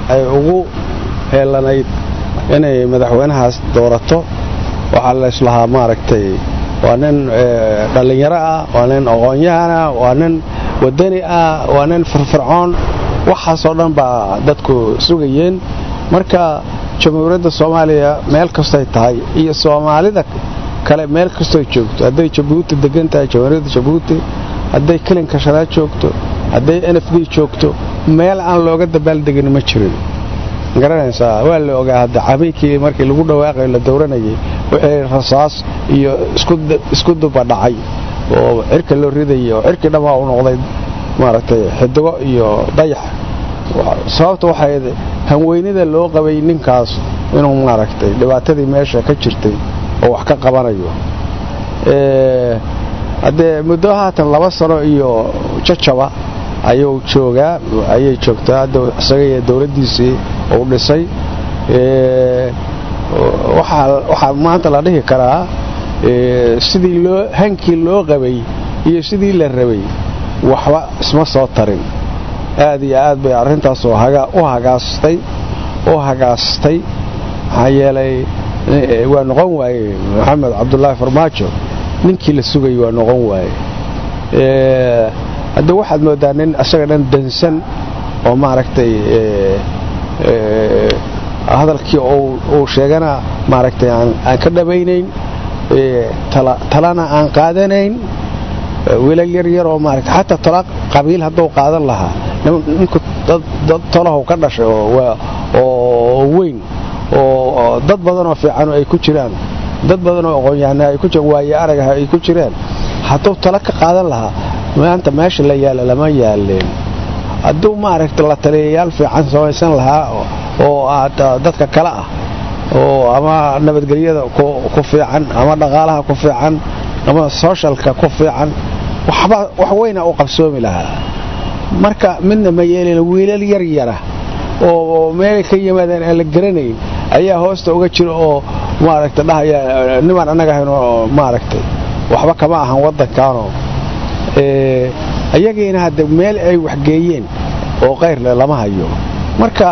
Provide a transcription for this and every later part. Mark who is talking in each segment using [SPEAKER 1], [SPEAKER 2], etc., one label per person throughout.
[SPEAKER 1] ay ugu heelanayd inay madaxweynahaas doorato waxaa layslahaa maaragtay waa nin dhallinyaro ah waa nin aqoon-yahan ah waa nin wadani ah waa nin firfircoon waxaasoo dhan baa dadku sugayeen marka jamhuuriyadda soomaaliya meel kastoy tahay iyo soomaalida kale meel kastoy joogto hadday jabuuti degan tahay jamhuuriyadda jabuuti hadday kelinka shanaad joogto hadday n f d joogto meel aan looga dabaaldegin ma jirin garanaysaa waa la ogaa hadda cabiykii markii lagu dhawaaqayo la dowranayay wixii rasaas iyo isku duba dhacay oo cirka loo ridayay oo cirkii dhammaa u noqday maaragtay xidigo iyo dayax sababta waxay hanweynida loo qabay ninkaas inuu maaragtay dhibaatadii meesha ka jirtay oo wax ka qabanayo haddee muddo haatan laba sano iyo jajaba ayuu joogaa ayay joogtaa hadda isaga iyo dowladdiisii uu dhisay waxaa maanta la dhihi karaa sidii loo hankii loo qabay iyo sidii la rabay waxba isma soo tarin aad iyo aad bay arrintaas u hagaastay u hagaastay maxaa yeelay waa noqon waaye maxamed cabdulaahi farmaajo ninkii la sugayay waa noqon waaye hadda waxaad moodaa nin isaga dhan dansan oo maaragtay hadalkii uu sheegana maaragtay aan ka dhabaynayn talana aan qaadanayn wiilal yar yar oo maarata xataa tala qabiil hadduu qaadan lahaa ninku dad tolahow ka dhashay oo weyn oo dad badanoo fiican ay ku jiraan dad badanoo aqoon-yahana ay ku jiraan waaye aragaha ay ku jiraan hadduu tala ka qaadan lahaa maanta meesha la yaala lama yaaleen hadduu maaragta la taliyayaal fiican samaysan lahaa oo dadka kale ah oo ama nabadgelyada ku fiican ama dhaqaalaha ku fiican ama sooshalka ku fiican wax weyna u qabsoomi lahaa marka midna ma yeelin wiilal yar yara oo meelay ka yimaadeen aan la garanayn ayaa hoosta uga jira oo maaragta dhahaya nimaan annaga ahayn oo maaragtay waxba kama ahan waddankaanoo ayagiina hadde meel ay waxgeeyeen oo kayrle lama hayo marka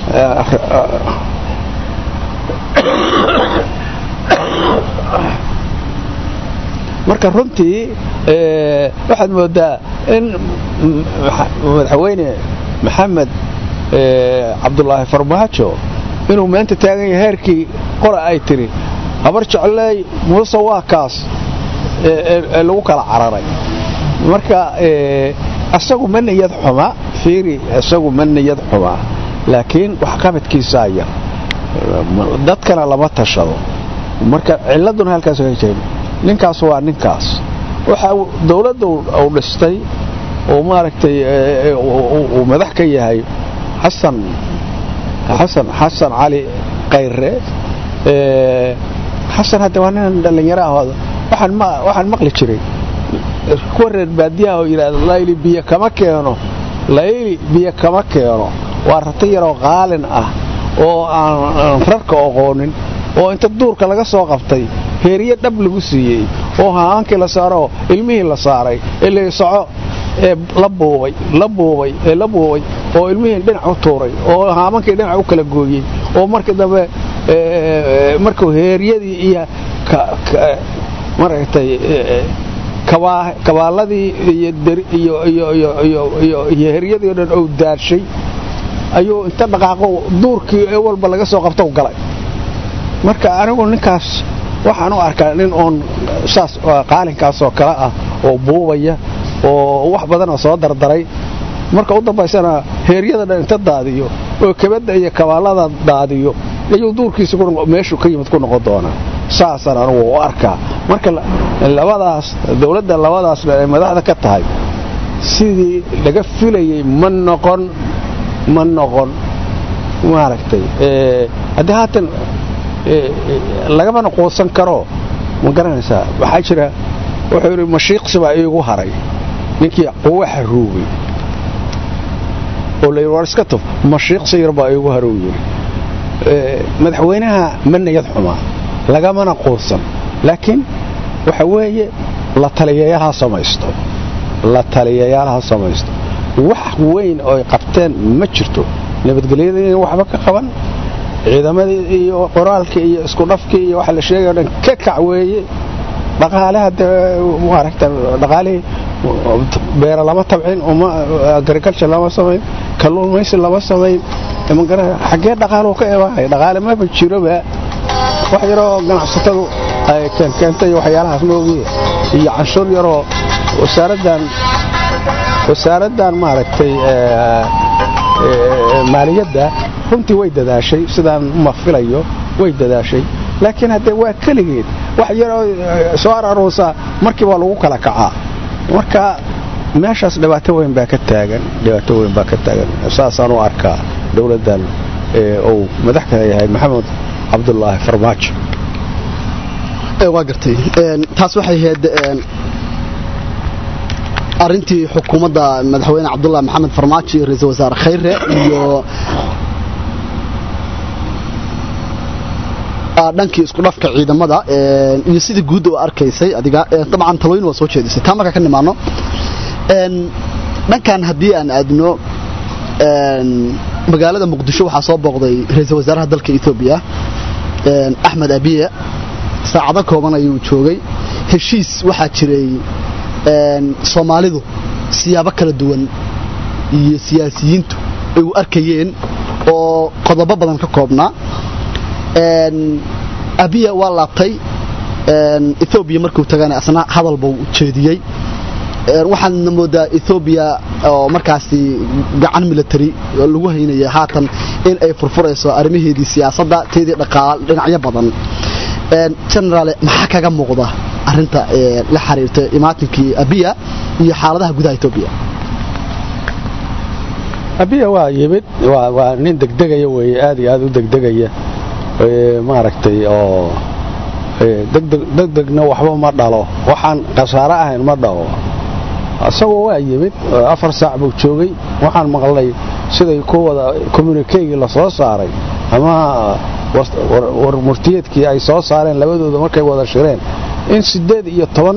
[SPEAKER 1] marka runtii waxaad moodaa in madaxweyne maxamed cabdulaahi farmaajo inuu maanta taagan yahay heerkii qora ay tiri habar jecley muuse waa kaas ee lagu kala cararay marka isagu ma niyad xuma fiiri isagu ma niyad xuma laakiin waxqabadkiisaa yar dadkana lama tashado marka ciladuna halkaas ka jeen ninkaas waa ninkaas waxa dowladda uu dhistay oo maaragtay uu madax ka yahay xasan xasan xasan cali kayre xasan hadda waa nin dhallinyaro ah waxaan maqli jiray kuwa reer baadiyaha oo yidhahda layli biyo kama keeno layli biyo kama keeno waa rati yaroo qaalin ah oo aan rarka oqoonin oo inta duurka laga soo qabtay heeriye dhab lagu siiyey oo haankii la saaroo ilmihii la saaray ee la soco ee la buubay la buubay ee la buubay oo ilmihii dhinac u tuuray oo haamankii dhinac u kala gooyey oo markii dambe markuu heeriyadii iyo maragtay kabaaladii iyo heryadii o dhan ou daarshay ayuu inta dhaqaaqo duurkii ee walba laga soo qabto galay marka anigu ninkaas waxaan u arkaa nin oon saas qaalinkaasoo kale ah oo buubaya oo wax badanoo soo dardaray marka u dambaysana heeryada dhan inta daadiyo oo kabadda iyo kabaalada daadiyo ayuu duurkiisa meeshuu ka yimid ku noqon doonaa saasaan anugu u arkaa marka labadaas dowladda labadaas ay madaxda ka tahay sidii laga filayey ma noqon ma noqon maaragtay haddii haatan lagamana quusan karo ma garanaysaa waxaa jira wuxuu yidhi mashiiqsi baa iigu haray ninkii quwaxa ruugay oo la yidhi war iska tuf mashiiqsi yar baa iigu harow yidhi madaxweynaha ma niyad xumaa lagamana quusan laakiin waxa weeye la taliyayaal ha samaysto la taliyayaal ha samaysto wax weyn oo ay qabteen ma jirto nabadgelyada in waxba ka qaban ciidamadii iyo qoraalkii iyo isku dhafkii iyo waxa la sheegay o dhan ka kac weeye dhaqaalaha maaragta dhaqaalihii beera lama tabcin agriculture lama samayn kalluumaysi lama samayn xaggee dhaqaaluhu ka imaanaya dhaqaale maba jiroba wax yaroo ganacsatadu ay keenkeentay waxyaalahaas moogiye iyo canshuur yaroo wasaaraddan wasaaraddan maaragtay maaliyadda runtii way dadaashay sidaan ma filayo way dadaashay laakiin haddee waa keligeed wax yaroo soo araruusa markii baa lagu kala kacaa marka meeshaas dhibaato weyn baa ka taagan dhibaato weyn baa ka taagan saasaan u arkaa dowladdan uu madaxka yahay maxamed cabdulaahi farmaajo
[SPEAKER 2] waa gartay taas waxay ahayd arintii xukuumadda madaxweyne cabdulaahi maxamed farmaajo iyo ra-iisul wasaare khayre iyo dhankii isku dhafka ciidamada iyo sidii guud oo arkaysay adiga dabcan talooyin waa soo jeedisay taa markaa ka nimaano dhankan haddii aan aadno magaalada muqdisho waxaa soo booqday ra-iisul wasaaraha dalka etoobiya axmed abiye saacado kooban ayuu joogay heshiis waxaa jiray soomaalidu siyaabo kala duwan iyo siyaasiyiintu ay u arkayeen oo qodobo badan ka koobnaa abiya waa laabtay ethoobiya markuu tagana asna hadal buu jeediyey waxaadna moodaa ethoobiya oo markaasi gacan military lagu haynaya haatan in ay furfurayso arrimaheedii siyaasadda teedii dhaqaal dhinacyo badan generaale maxaa kaga muuqda arinta la xiriirta imaatinkii abiya iyo xaaladaha gudaha etoobiya
[SPEAKER 1] abiya waa yimid waa nin degdegaya weeye aad iyo aad u degdegaya maaragtay oo degdegna waxba ma dhalo waxaan khasaare ahayn ma dhalo isagoo waa yimid afar saac buu joogay waxaan maqlay siday ku wada communikeygii la soo saaray ama war murtiyeedkii ay soo saareen labadooda markay wada shireen in siddeed iyo toban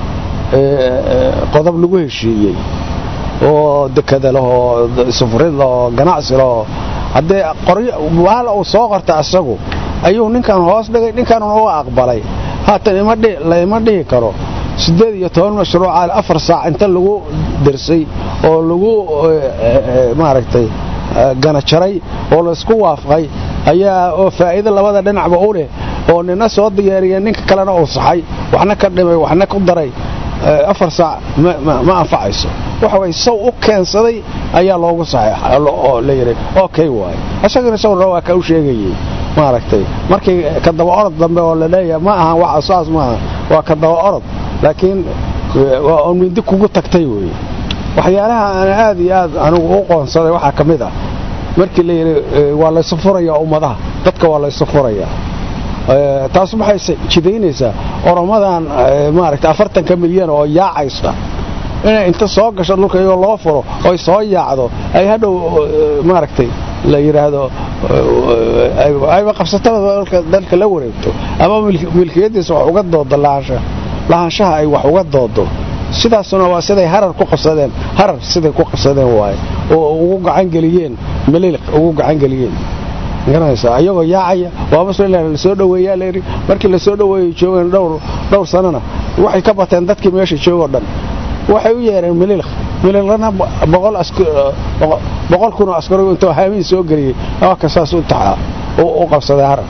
[SPEAKER 1] qodob lagu heshiiyey oo dekada lahoo sufrid lahoo ganacsi lahoo haddee qoryobaal uu soo qorta asagu ayuu ninkan hoos dhigay ninkanuna u aqbalay haatan laima dhihi karo siddeed iyo toban mashruuca afar saac inta lagu dirsay oo lagu maaragtay ganajaray oo laysku waafaqay ayaa oo faa'iido labada dhinacba u leh oo nina soo diyaariya ninka kalena uu saxay waxna ka dhimay waxna ku daray afar saac ma anfacayso waxa way saw u keensaday ayaa loogu saxeexa oo la yidhi okay waaye isagana sawirna waa ka u sheegayey maaragtay markii ka daba orod dambe oo la leeyahay ma ahan waxa saas maaha waa ka daba orod laakiin waa mindi kugu tagtay weeye waxyaalaha aan aad iyo aad anigu u qoonsaday waxaa ka mid ah markii la yidhi waa laysu furayaa ummadaha dadka waa laysu furayaa taas waxay jidaynaysaa oromadan maaragtay afartanka milyan oo yaacaysa inay inta soo gasho dhulka iyagoo loo furo oy soo yaacdo ay hadhow maaragtay la yidhaahdo ayba qabsatada dalka la wareegto ama milkiyadiisa wax uga doodo lahaanshaha ay wax uga doodo sidaasuna waa siday harar ku qabsadeen harar siday ku qabsadeen waaye oo ugu gacangeliyeen maliliq ugu gacangeliyeen garanaysaa ayagoo yaacaya waaba la soo dhoweeyaa layidhi markii la soo dhoweeyey joogeen dhowr dhowr sanana waxay ka bateen dadkii meesha joogoo dhan waxay u yeereen mililiq mililiqna boqol boqol kunoo askarigu intuu haamiin soo geliyey awaka saas u taxaa u qabsaday harar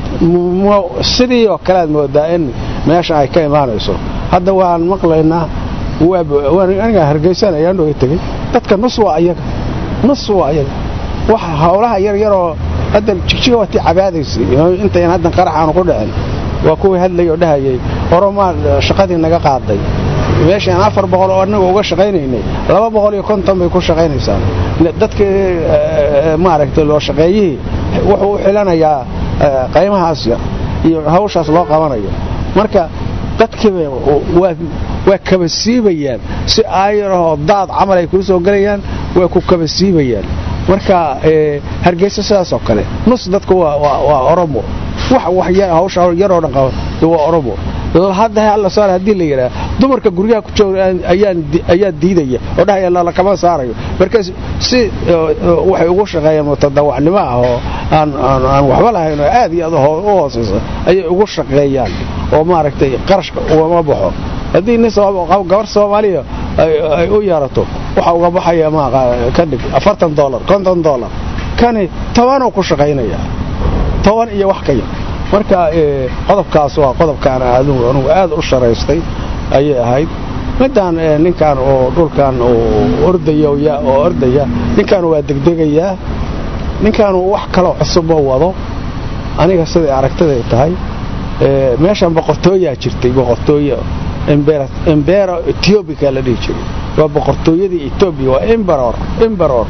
[SPEAKER 1] sidii oo kale aad moodaa in meesha ay ka imaanayso hadda waan maqlaynaa anigaa hargeysanaya andhoga tegey dadka nus waa ayaga nus waa ayaga wax howlaha yaryaroo hadda jigjiga waatii cabaadaysay intayn haddan qaraxaanu ku dhicin waa kuwii hadlay oo dhahayay oromaa shaqadii naga qaaday meeshaan afar boqol oo annaga uga shaqaynaynay laba boqol iyo konton bay ku shaqaynaysaa dadkii maaragtay loo shaqeeyihii wuxuu u xilanayaa qaymahaas yar iyo hawshaas loo qabanayo marka dadkiiba waa kaba siibayaan si aayarahoo daad camal ay kuu soo gelayaan waa ku kaba siibayaan marka hargeysa sidaas oo kale nus dadku waa oromo hawsha yaroo dhan qaba waa oromo hadda alla saar haddii la yidhaah dumarka guryaha ku jooga ayaa diidaya oo dhahaya lakama saarayo markaas si waxay ugu shaqeeyaan mutadawacnimo ah oo aan waxba lahayn oo aad iyo aad u hoosaysa ayay ugu shaqeeyaan oo maaragtay qarashka ugama baxo haddii nin gabar soomaaliya ay u yeerato waxa uga baxaya ka dhig afartan dolar konton dolar kani tobanuu ku shaqaynaya toban iyo wax ka yar marka qodobkaas waa qodobkaan adugu anugu aad u sharaystay ayay ahayd midaan ninkan oo dhulkan ordaya oo ordaya ninkan waa degdegayaa ninkan wax kaloo cusuboo wado aniga siday aragtiday tahay meeshan boqortooyaa jirtay boqortooyo embero ethiobica la dhihi jiray waa boqortooyadii etoobiya waa emberor emberor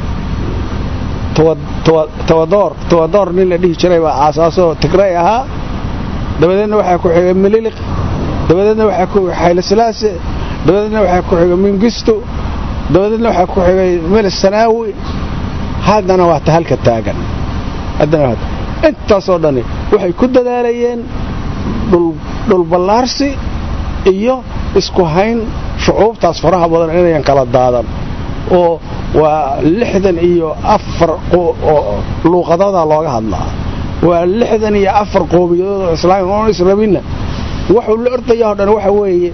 [SPEAKER 1] tawadoor tawadoor nin la dhihi jiray baa aasaasoo tigray ahaa dabadeedna waxaa ku xigay mililiq dabadeedna waxaa ku xigay xaylasalaase dabadeedna waxaa ku xigay mingisto dabadeedna waxaa ku xigay melis sanaawi haddana waa ta halka taagan haddana intaasoo dhani waxay ku dadaalayeen dhulballaarsi iyo isku hayn shucuubtaas faraha badan inayan kala daadan oo waa lixdan iyo afar luuqadooda looga hadlaa waa lixdan iyo afar qoomiyadood oo islaam oon israbinna wuxuu la ordaya o dhan waxa weeye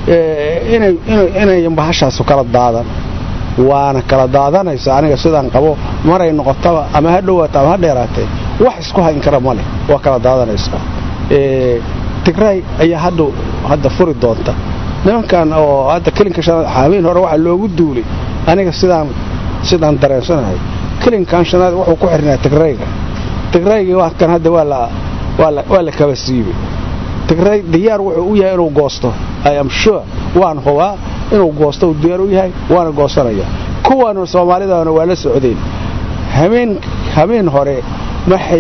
[SPEAKER 1] inayan bahashaasu kala daadan waana kala daadanaysa aniga sidaan qabo maray noqotaba ama ha dhowaato ama ha dheeraatee wax isku hayn kara ma leh waa kala daadanaysaa tigray ayaa hadhow hadda furi doonta nimankan oo hadda kelinka shanaad xaamiin hore waxaa loogu duulay aniga sidaan sidaan dareensanahay kelinkan shanaad wuxuu ku xirnaa tigrayga tigraygii waa kan hadda waa la kaba siibay tigray diyaar wuxuu u yahay inuu goosto i am sure waan hubaa inuu goosto uu diyaar u yahay waana goosanaya kuwan soomaalidana waa la socdeen hameen hore maxay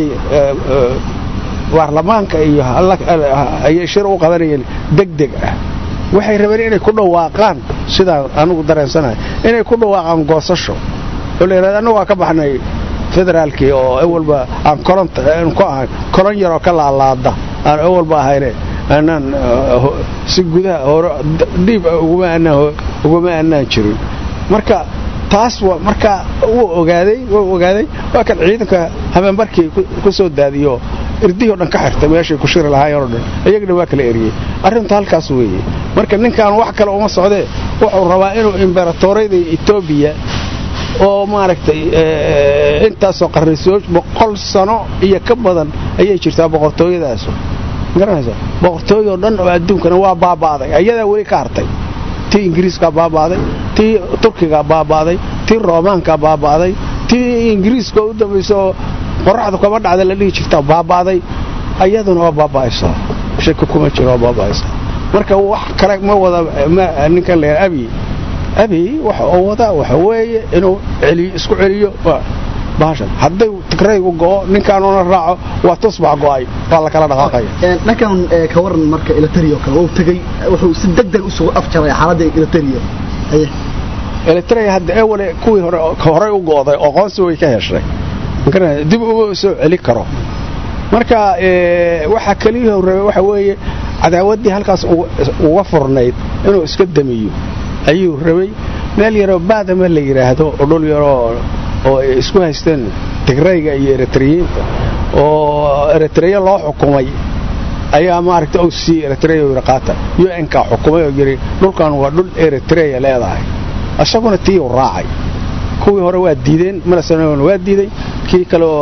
[SPEAKER 1] baarlamaanka iyo ayay shir u qabanayeen degdeg ah waxay rabeen inay ku dhawaaqaan sidaan anugu dareensanahay inay ku dhawaaqaan goosasho oo la yidhahda annagu waa ka baxnay federaalkii oo awalba aan kolon ku ahayn kolon yaroo ka laalaada aan awalba ahayne aanaan si gudaha hore dhiib uguma annaan jirin marka taas marka wuu ogaaday wuu ogaaday waa kan ciidanka habeenbarkii ku soo daadiyo irdihii o dhan ka xirtay meeshay ku shiri lahaayeen o dhan iyagana waa kala eriyey arrintu halkaas weeye marka ninkan wax kale uma socdee wuxuu rabaa inuu imberatoorayda etoobiya oo maaragtay intaasoo qarnisoo boqol sano iyo ka badan ayay jirtaa boqortooyadaas garanaysa boqortooyoo dhan oo adduunkana waa baaba'day ayadaa weli ka hartay tii ingiriiskaa baaba'day tii turkigaa baaba'day tii roomaankaa baaba'day tii ingiriiska u dambaysa oo qoraxdu kama dhacda la dhihi jirta baaba'day ayaduna waa baaba'aysaa shaki kuma jiro waa baaba'aysaa marka wax kale ma wada ninkan la abi abi waxa uu wadaa waxa weeye inuu celiyo isku celiyo bahashan hadday tigraygu go'o ninkaanuna raaco waa tusbax go'ay waa la kala dhaqaaqaya
[SPEAKER 2] dhankan ka waran marka ilatariya oo kale wuu tegey wuxuu si degdeg u soo afjaray xaaladda ilatariya aye
[SPEAKER 1] eritrea hadda ewale kuwii hore horey u go'day oo qoonsi way ka heshay dib uma soo celi karo marka waxaa keliyii rabay waxa weeye cadaawaddii halkaas uga furnayd inuu iska damiyo ayuu rabay meel yaroo baadama la yidhaahdo oo dhul yaroo oo ay isku haysteen tigrayga iyo eritriyiinta oo eritreya loo xukumay ayaa maaragta o c eritrea yidhi qaata un-ka xukumay oo yidhi dhulkan waa dhul eritreya leedahay isaguna tii uu raacay kuwii hore waa diideen malasanona waa diiday kii kale oo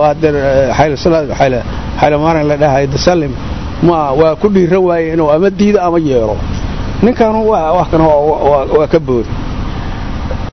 [SPEAKER 1] xaylomaaran la dhahay dasalim ma waa ku dhiira waaye inuu ama diido ama yeelo ninkanu waa ka boodi